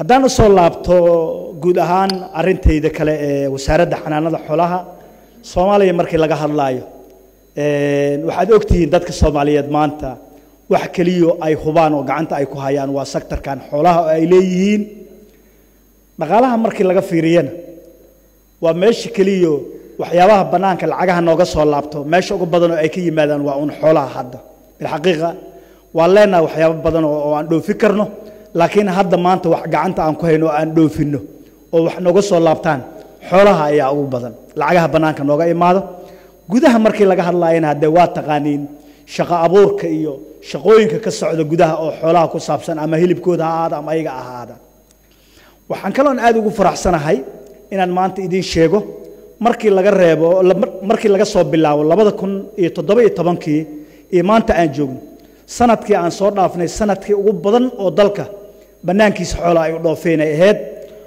haddaan usoo laabto guud ahaan arintayda kale ee wasaaradda xanaanada xoolaha soomaaliya markii laga hadlaayo waxaad ogtihiin dadka soomaaliyeed maanta wax keliyo ay hubaan oo gacanta ay ku hayaan waa sektarkan xoolaha oo ay leeyihiin dhaqaalaha markii laga fiiriyana waa meesha keliyo waxyaabaha bannaanka lacagaha nooga soo laabto meesha ugu badan oo ay ka yimaadaan waa uun xoolaha hadda bilxaqiiqa waan leenahay waxyaabo badan oo aan dhoofi karno laakiin hadda maanta wax gacanta aan ku hayno oo aan dhoofinno oo wax nooga soo laabtaan xoolaha ayaa ugu badan lacagaha bannaanka nooga imaado gudaha markii laga hadlaayana haddee waa taqaaniin shaqo abuurka iyo shaqooyinka ka socda gudaha oo xoolaha ku saabsan ama hilibkooda ha ahaada ama ayaga ahaada waxaan kaloon aad ugu faraxsanahay inaan maanta idiin sheego markii laga reebo markii laga soo bilaabo labada kun iyo toddoba iyo tobankii iyo maanta aan joogno sanadkii aan soo dhaafnay sanadkii ugu badan oo dalka bannaankiisa xoola ay u dhoofeen ay ahayd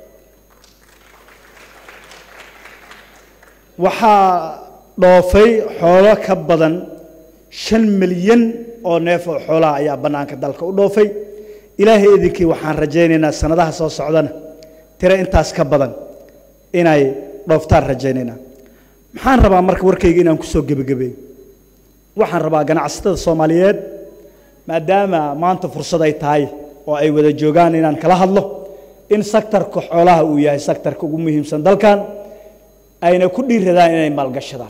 waxaa dhoofay xoolo ka badan shan milyan oo neef oo xoolaha ayaa bannaanka dalka u dhoofay ilaahay idinkii waxaan rajaynaynaa sanadaha soo socdana tiro intaas ka badan inay dhooftaan rajaynaynaa maxaan rabaa marka warkayga inaan ku soo gebagabeeyo waxaan rabaa ganacsatada soomaaliyeed maadaama maanta fursad ay tahay oo ay wada joogaan inaan kala hadlo in sektarka xoolaha uu yahay sektarka ugu muhiimsan dalkan ayna ku dhiiradaan inay maalgashadaan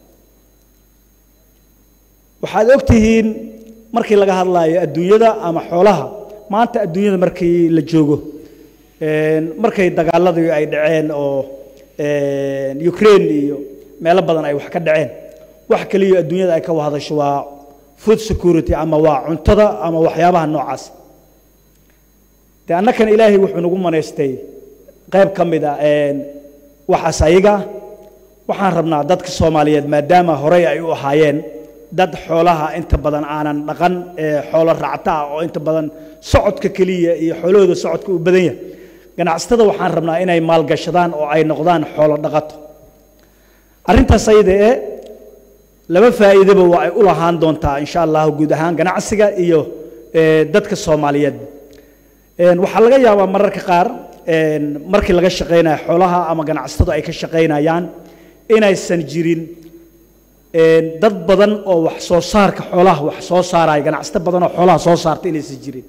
waxaad og tihiin markii laga hadlaayo adduunyada ama xoolaha maanta adduunyada markii la joogo markay dagaaladii ay dhaceen oo ukraine iyo meelo badan ay wax ka dhaceen wax kaliya adduunyada ay ka wahadasho waa food security ama waa cuntada ama waxyaabaha noocaas de annakan ilaahay wuxuu nagu manaystay qayb ka mid a waxaas ayaga waxaan rabnaa dadka soomaaliyeed maadaama horey ay u ahaayeen dad xoolaha inta badan aanan dhaqan xoolo raacta ah oo inta badan socodka keliya iyo xoolahooda socodka u badan yahay ganacsatada waxaan rabnaa inay maalgashadaan oo ay noqdaan xoolo dhaqato arrintaas ayada ee laba faa'iidaba waa ay u lahaan doontaa insha allahu guud ahaan ganacsiga iyo dadka soomaaliyeed waxaa laga yaabaa mararka qaar markii laga shaqaynayo xoolaha ama ganacsatadu ay ka shaqaynayaan inaysan jirin dad badan oo wax soo saarka xoolaha wax soo saaraya ganacsato badan oo xoolaha soo saarta inaysan jirin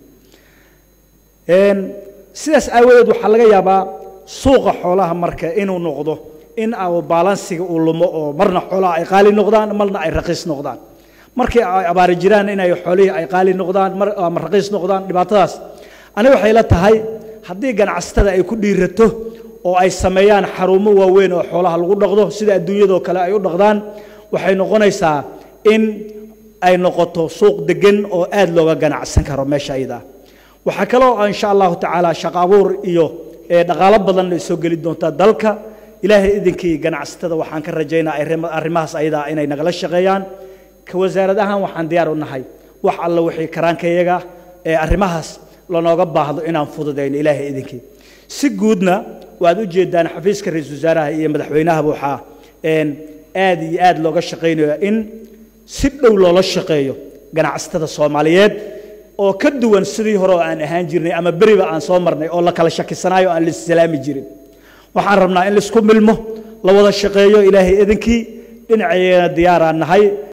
sidaas aawadeed waxaa laga yaabaa suuqa xoolaha marka inuu noqdo in baalansiga uu lumo oo marna xoolaha ay qaali noqdaan marna ay raqiis noqdaan markii ay abaari jiraan inay xoolihii ay qaali noqdaan ama raqiis noqdaan dhibaatadaas aniga waxay la tahay haddii ganacsatada ay ku dhiirato oo ay sameeyaan xarumo waaweyn oo xoolaha lagu dhaqdo sida adduunyadoo kale ay u dhaqdaan waxay noqonaysaa in ay noqoto suuq degan oo aad looga ganacsan karo meesha ayada waxaa kaloo insha allahu tacaala shaqo abuur iyo dhaqaalo badan ay soo geli doontaa dalka ilaahay idinkii ganacsatada waxaan ka rajaynaa arrimahaas ayadaa inay nagala shaqeeyaan ka wasaarad ahaan waxaan diyaar u nahay wax alla wixii karaankayaga ee arrimahaas lanooga baahdo inaan fududayno ilaahay idinkii si guudna waad u jeedaan xafiiska ra-iisul wasaaraha iyo madaxweynahaba waxaa aad iyo aad looga shaqaynayo in si dhow loola shaqeeyo ganacsatada soomaaliyeed oo ka duwan sidii hore oo aan ahaan jirnay ama beriba aan soo marnay oo la kala shakisanaayo aan laissalaami jirin waxaan rabnaa in laisku milmo la wada shaqeeyo ilaahay idinkii dhinaceena diyaaraan nahay